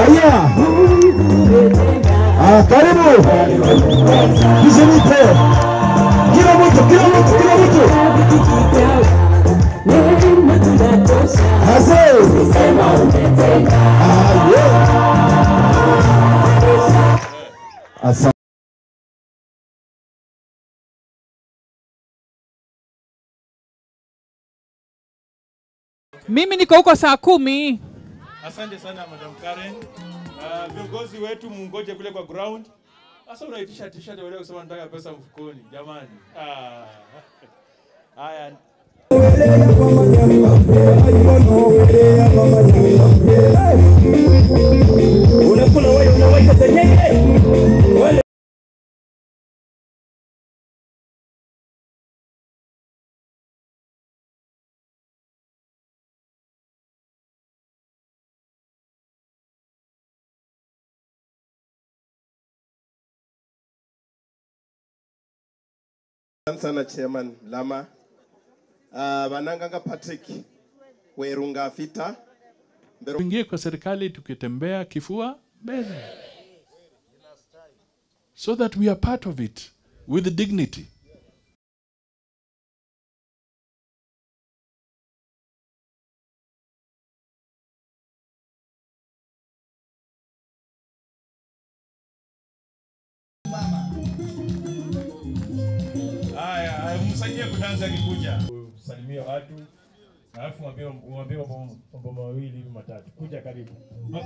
Haya. Ah, karibu. Mzunguke. Kila mtu, kila mtu, kila mtu. Hase. Ah, yeah. Asante. Mimi niko huko saa kumi. Asante sana Madam Karen. Uh, viongozi wetu mungoje kule kwa ground. Sasa unaitisha t-shirt wewe kusema nataka pesa mfukoni. Jamani. Ah. Haya. Unakula wewe unawaita zenyewe. Wale Asante sana chairman Lama. Uh, Bananganga Patrick Werunga Fita. Mbero tuingie kwa serikali tukitembea kifua mbele so that we are part of it with dignity Haya, haya, msaidie kudansa akikuja. Salimia watu. Alafu mwambie mwambie mambo mambo mawili hivi matatu. Kuja karibu.